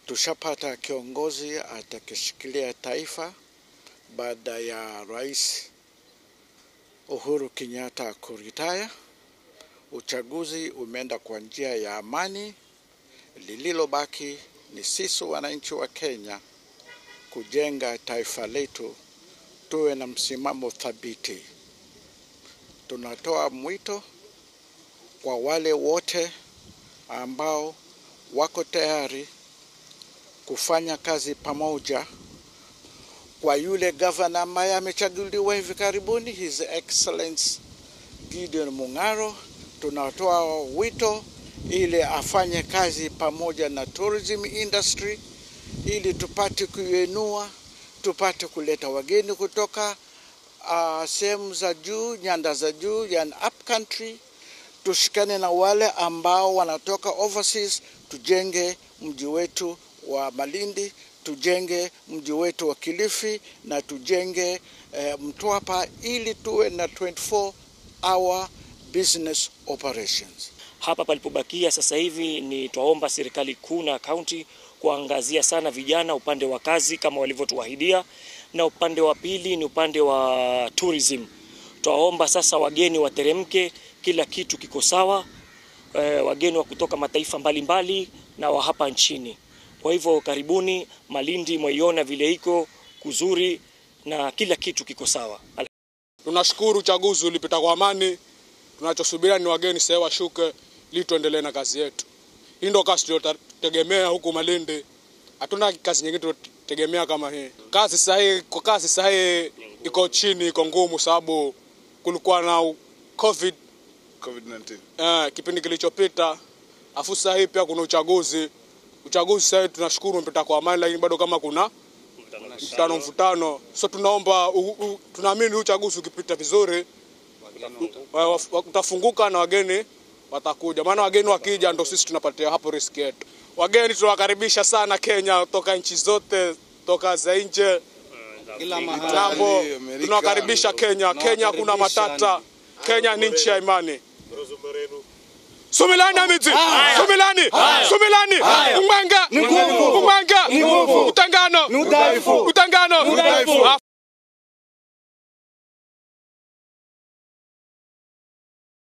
tushapata kiongozi atakishikilia taifa baada ya Rais Uhuru Kenyatta kuritaya. Uchaguzi umeenda kwa njia ya amani. Lililobaki ni sisi wananchi wa Kenya kujenga taifa letu, tuwe na msimamo thabiti. Tunatoa mwito kwa wale wote ambao wako tayari kufanya kazi pamoja kwa yule gavana ambaye amechaguliwa hivi karibuni, His Excellency Gideon Mung'aro. Tunatoa wito ili afanye kazi pamoja na tourism industry ili tupate kuinua, tupate kuleta wageni kutoka uh, sehemu za juu, nyanda za juu, yani up country. Tushikane na wale ambao wanatoka overseas, tujenge mji wetu wa Malindi, tujenge mji wetu wa Kilifi na tujenge eh, Mtwapa ili tuwe na 24 hour business operations. Hapa palipobakia sasa hivi ni twaomba serikali kuu na kaunti kuangazia sana vijana upande wa kazi kama walivyotuahidia, na upande wa pili ni upande wa tourism. Twaomba sasa wageni wateremke, kila kitu kiko sawa, e, wageni wa kutoka mataifa mbalimbali mbali, na wa hapa nchini. Kwa hivyo karibuni Malindi, mwaiona vile iko kuzuri na kila kitu kiko sawa. Tunashukuru uchaguzi ulipita kwa amani. Tunachosubiria ni wageni sasa washuke ili tuendelee na kazi yetu. Hii ndio kazi tunayotegemea huku Malindi. Hatuna kazi nyingine tunategemea kama hii. Kazi sahihi kwa kazi sahihi iko chini, iko ngumu sababu kulikuwa na COVID COVID-19. eh, kipindi kilichopita. Afu sasa hii pia kuna uchaguzi. Uchaguzi sasa tunashukuru umepita kwa amani, lakini bado kama kuna mvutano mvutano, so tunaomba tunaamini uchaguzi ukipita vizuri utafunguka na wageni watakuja, maana wageni wakija ndo sisi tunapatia hapo riski yetu. Wageni tunawakaribisha sana Kenya, toka nchi zote, toka za nje ng'ambo, tunawakaribisha Kenya. Kenya kuna matata, Kenya ni nchi ya imani. Sumilani Amiti, Sumilani, Sumilani, Umanga, Umanga, Utangano,